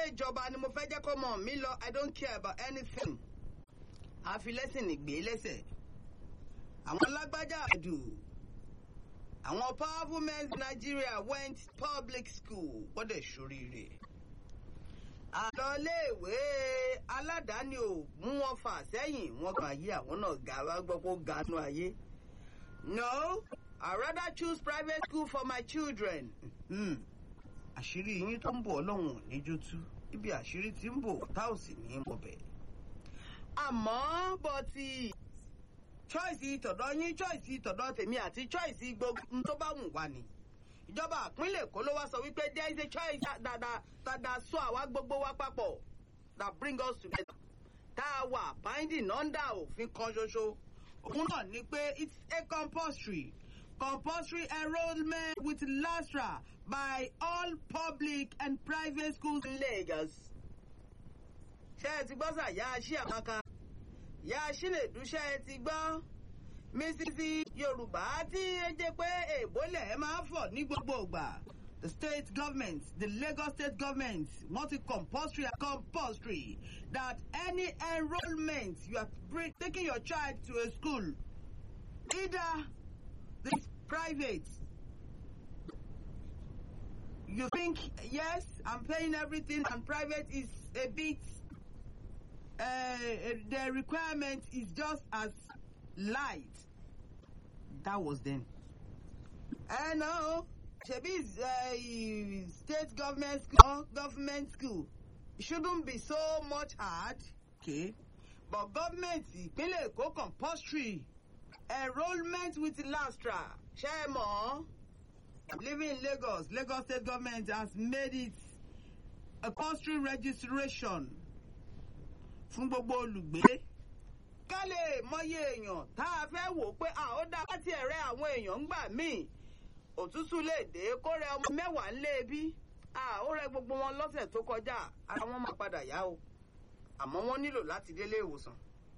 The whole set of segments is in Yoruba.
jọba ni mo fẹ́ jẹ́ kó mọ̀ mí lọ i don't care about anything àfi lẹ́sìn nìgbé lẹ́sẹ̀ àwọn lágbájá àdù àwọn powerful men in Nigeria went public school wọ́n dẹ̀ ṣoríire àlọ́léèwé aládàáni ò mú wọn fà sẹ́yìn wọn kàn yí àwọn náà ga wá gbọ́ kó ganú ayé no i rather choose private school for my children. Hmm. àṣírí yín tó ń bọ̀ ọlọ́run níjú tú ibi àṣírí tí ń bọ̀ tá ò sì ní í mọ̀bẹ̀. àmọ́ bọ́ ti choice tọ̀dọ̀ yín choice tọ̀dọ̀ tèmi àti choice gbogbo tó bá wù wá ni ìjọba àpínlẹ̀ èkó ló wá sọ wípé there is a choice dada dada sọ àwa gbogbo wa papọ̀ that bring us together tá a wà binding under òfin kan ṣoṣo òun náà ni pé it's a compulsory compulsory enrolment with LASTRA by all public and private schools in Lagos. ṣé ẹ ti gbọ́ sà yá aṣí àmàkà yá aṣí lè dúṣẹ́ ẹ ti gbọ́ mísísì yorùbá tí ẹ jẹ́ pé èbólẹ̀ ẹ máa fọ̀ ní gbogbo ìgbà. the state government the Lagos state government want it compulsory and compulsory that any enrolment you are bring, taking your child to a school either this private you think yes i'm paying everything and private is a bit uh, the requirement is just as light that was then i know shebi uh, state government school government school it shouldn't be so much hard okay but government ìpínlẹ̀ èkó compulsory enrolment with LASTRA ṣe é mọ̀ living in Lagos Lagos state government has made it a compulsory registration fún gbogbo olùgbé ká lè mọyé èèyàn tá a fẹ́ wò pé a ó dá láti ẹ̀rẹ́ àwọn èèyàn ń gbà míì òtútù lè dé kó rẹ ọmọ mẹ́wàá ńlé bí a ó rẹ gbogbo wọn lọ́sẹ̀ tó kọjá ara wọn máa padà yá o àmọ́ wọ́n nílò láti délé ìwòsàn.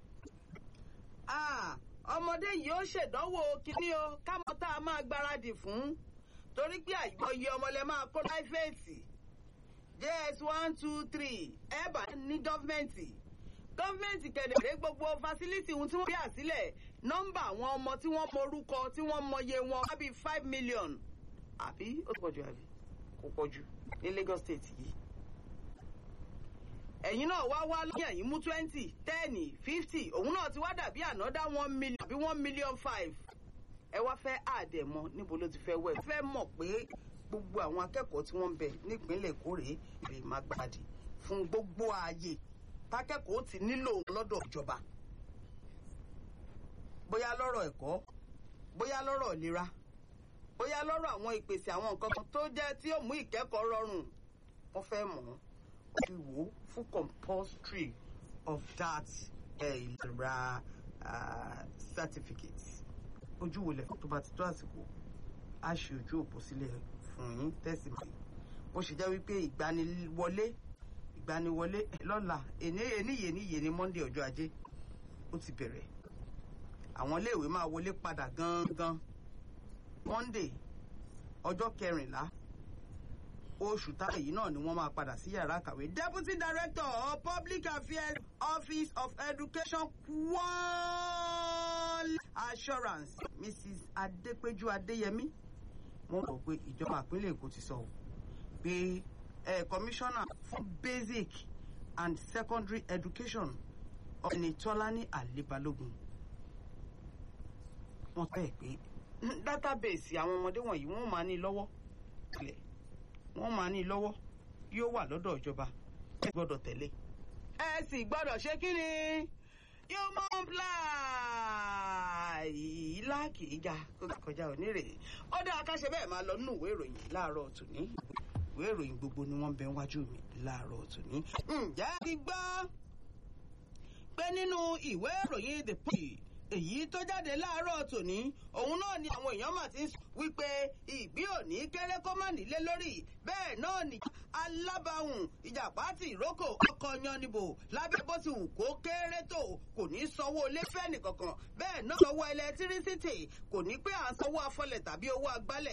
ọmọdé yìí ó ṣèdánwò kínní o kámọ́ tá a máa gbáradì fún torí pé àìmọye ọmọlẹ máa kó láìfẹ̀ẹ́sì js one two three ẹ bá ní gọ́fìmẹ̀ntì gọ́fìmẹ̀ntì kẹ̀dẹ̀rẹ́ gbogbo fásilítì ohun tí wọ́n bí àsílẹ̀ nọ́mbà àwọn ọmọ tí wọ́n mọrúkọ tí wọ́n mọye wọn wá bíi five million àbí ó pọ̀jù àbí kò pọ̀jù ní Lagos state yìí ẹ̀yin náà wá wá lóyún ẹ̀yin mú twenty ten fifty òun náà ti wá dàbí ànádá one million àbí one million five ẹ wá fẹ́ àdẹ̀mọ́ níbo ló ti fẹ́ wẹ̀ fẹ́ mọ̀ pé gbogbo àwọn akẹ́kọ̀ọ́ tí wọ́n ń bẹ nípínlẹ̀ Èkó rèé lè má gbàdì fún gbogbo ààyè tákẹ́kọ̀ọ́ ti nílò lọ́dọ̀ ìjọba bóyá lọ́rọ̀ ẹ̀kọ́ bóyá lọ́rọ̀ ìlera bóyá lọ́rọ̀ àwọn ìpèsè àwọn nǹkan kan tó jẹ́ tí ó mú ìkẹ́kọ̀ọ́ rọrùn wọ́n fẹ́ mọ̀ ọ́n ti wò ó fún compulsory of that ìlera certificate ojú wo lẹ̀ tó bá ti tó àsìkò á ṣe ojú òpó sílẹ̀ fún yín tẹ̀sí mi bó ṣe jẹ́ wípé ìgbaniwọlé ìgbaniwọlé lọ́la eníyè níyè ní Monday ọjọ́ ajé ó ti bẹ̀rẹ̀ àwọn iléèwé máa wọlé padà gangan Monday ọjọ́ kẹrìnlá oṣù táyà yìí náà ni wọ́n máa padà sí yàrá kàwé. deputy director of public affairs office of education quality assurance mrs adepeju adeyemi wọ́n rò pé ìjọba ìpínlẹ̀ èkó ti sọ pé ẹ commissioner fún basic and secondary education ọ̀nìtọ́lání àlébálógún wọ́n fẹ́ pé database àwọn ọmọdé wọ̀nyí wọ́n máa ní lọ́wọ́ tilẹ̀ wọ́n máa ní lọ́wọ́ yóò wà lọ́dọ̀ ìjọba ẹ gbọ́dọ̀ tẹ̀lé. ẹ sì gbọ́dọ̀ ṣe kí ni human fly láàkì ìjà kọjá onírè ó dáa ká ṣe bẹ́ẹ̀ máa lọ nínú ìwé ìròyìn láàárọ̀ tòní ìwé ìròyìn gbogbo ni wọ́n bẹ wájú mi láàárọ̀ tòní. ǹjẹ́ ti gbọ́ pé nínú ìwé ìròyìn the punch èyí tó jáde láàárọ̀ tòní òun náà ni àwọn èèyàn mà ti ń sọ wípé ìgbín òní kéré kó má nílé lórí bẹ́ẹ̀ náà ni alábàáhùn ìjàpá ti ìrókò ọkọ̀ yannibo lábẹ́ bó ti wù kó kéré tó kò ní sanwó lẹ́fẹ̀ẹ́ nìkankan bẹ́ẹ̀ náà sanwó ẹlẹtírísítì kò ní pé à ń sanwó afọlẹ̀ tàbí owó agbálẹ̀